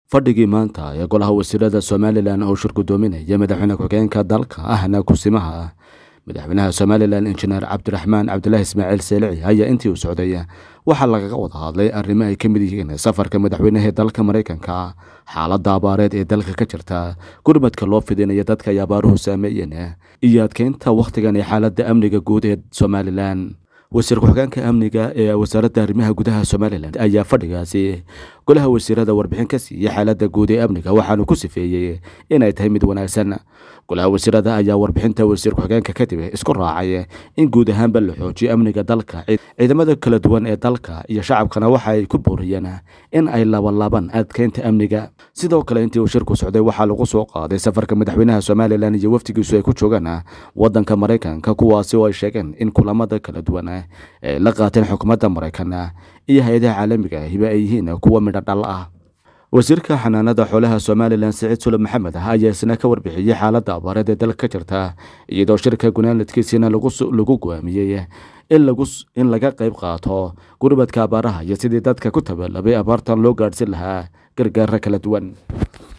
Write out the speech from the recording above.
fadhigii maanta ee golaha wasiirada somalilan oo shir gudoominaya madaxweyne ku-xigeenka dalka ahna kusimaha madaxweynaha somalilan injineer cabdiraxmaan cabdilaahi ismaaciil seelici ayaa intii uu socday waxaa lagaga wada hadlay arrimo ay ka mid yihiin safarka madaxweynaha dalka maraykanka xaaladda abaareed ee dalka ka jirta gurmadka loo fidinaya dadka ay abaaruhu saameeyeen iyo adkeynta wakhtigan ee xaaladda amniga guud ee somalilan wasiir ku-xigeenka amniga ee wasaaradda arrimaha gudaha somalilan ayaa fadhigaasi golaha wasiirada warbixin ka siiyey xaaladda guud ee amniga waxaanu ku sifeeyey inay tahay mid wanaagsan golaha wasiirada ayaa warbixinta wasiir ku-xigeenka kadib isku raacay in guud ahaanba la xoojiyo amniga dalka ciidamada kala duwan ee dalka iyo shacabkana waxa ay ku booriyeen in ay labanlaban adkeynta amniga sidoo kale intii uu shirku socday waxaa lagu soo qaaday safarka madaxweynaha somalilan iyo wafdigiisu ay ku joogaan wadanka maraykanka kuwaasi oo ay sheegeen in kulamada kala duwan ay la qaateen xukuumadda maraykan iyo hay-adaha caalamiga ahiba ay yihiin kuwa midho dhal ah wasiirka xanaanada xoolaha somalilan siciid suleb maxamed ah ayaa isna ka warbixiyey xaaladda abaareed ee dalka ka jirta iyadoo shirka gunaanadkiisiina lagu go'aamiyey in laga qayb qaato gurmadka abaaraha iyo sidii dadka ku tabalabay abaartan loo gaadhsin lahaa gargaara kala duwan